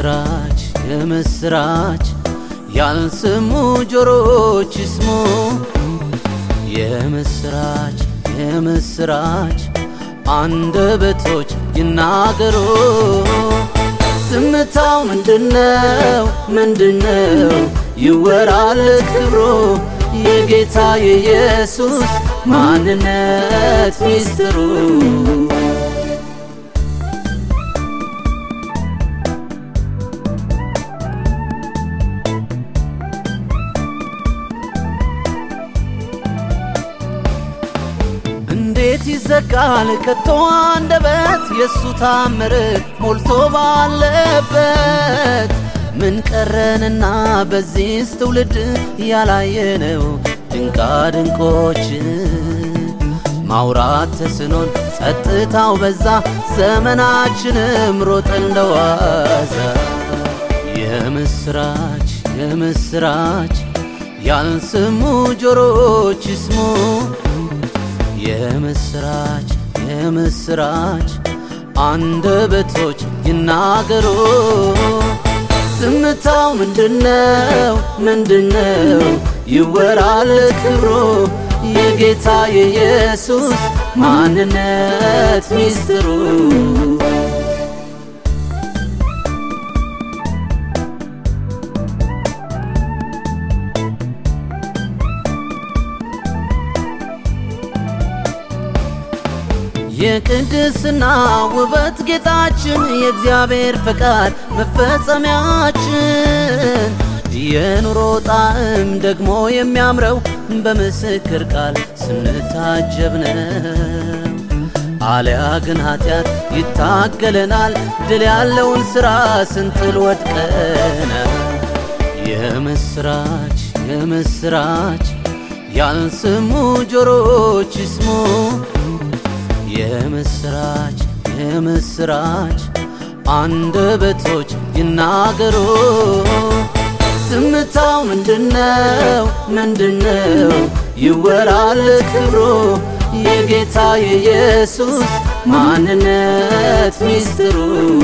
የምስራች የምስራች ያልሰሙ ጆሮች ይስሙ የምስራች የምስራች አንደበቶች ይናገሩ ዝምታው ምንድነው ምንድነው ይወራለት ክብሮ የጌታ የኢየሱስ ማንነት ሚስጥሩ እንዴት ይዘጋል ከቶ አንደበት የእሱ ታምር ሞልቶ ባለበት ምን ቀረንና በዚህስ ትውልድ ያላየነው ድንቃ ድንቆች ማውራት ተስኖን ጸጥታው በዛ ዘመናችንም ሮጥ እንደዋዛ የምስራች የምስራች ያልሰሙ ጆሮች ይስሙ የምስራች የምስራች አንደበቶች ይናገሩ ዝምታው ምንድነው ምንድነው ይወራለት ክብሮ የጌታ የኢየሱስ ማንነት ሚስጥሩ የቅድስና ውበት ጌጣችን የእግዚአብሔር ፈቃድ መፈጸሚያችን የኑሮ ጣዕም ደግሞ የሚያምረው በምስክር ቃል ስንታጀብ ነው። አሊያ ግን ኃጢአት ይታገለናል፣ ድል ያለውን ሥራ ስንጥል ወድቀና የምስራች የምስራች ያልሰሙ ጆሮች ይስሙ የምስራች የምስራች አንደበቶች ይናገሩ ዝምታው ምንድነው ምንድነው ይወራለት ክብሮ የጌታ የኢየሱስ ማንነት ሚስጥሩ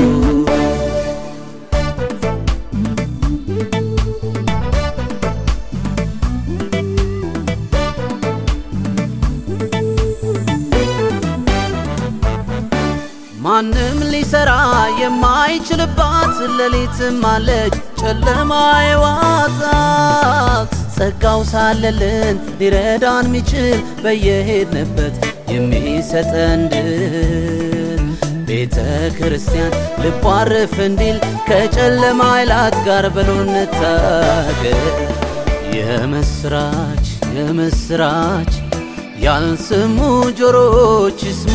ማንም ሊሰራ የማይችልባት ሌሊትም አለች ጨለማ የዋጣት ጸጋው ሳለልን ሊረዳን ሚችል በየሄድንበት የሚሰጠን ድል ቤተ ክርስቲያን ልቧ አረፍ እንዲል ከጨለማ ኃይላት ጋር በሎ እንታገል። የምስራች የምስራች ያልሰሙ ጆሮች ይስሙ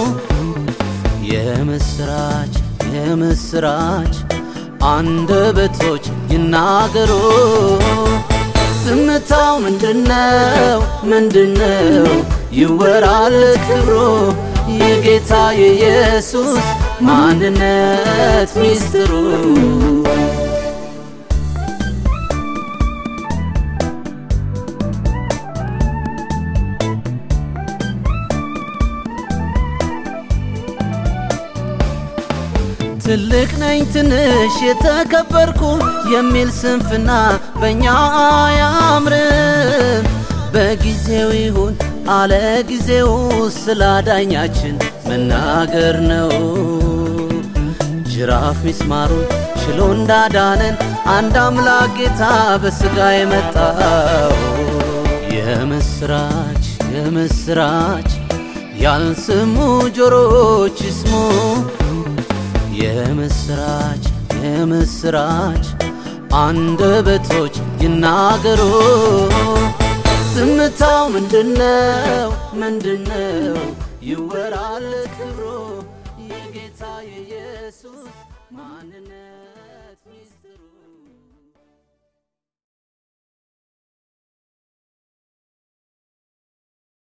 የምስራች የምስራች አንደበቶች ይናገሩ ዝምታው ምንድነው ምንድነው ይወራለት ክብሮ የጌታ የኢየሱስ ማንነት ሚስጥሩ ትልቅ ነኝ ትንሽ የተከበርኩ የሚል ስንፍና በእኛ አያምርም። በጊዜው ይሁን አለ ጊዜው ስላዳኛችን መናገር ነው። ጅራፍ ሚስማሩን ችሎ እንዳዳነን አንድ አምላክ ጌታ በሥጋ የመጣው የምስራች የምስራች ያልሰሙ ጆሮች ይስሙ የምስራች የምስራች አንደበቶች ይናገሩ ዝምታው ምንድነው ምንድነው ይወራለት ክብሮ የጌታ የኢየሱስ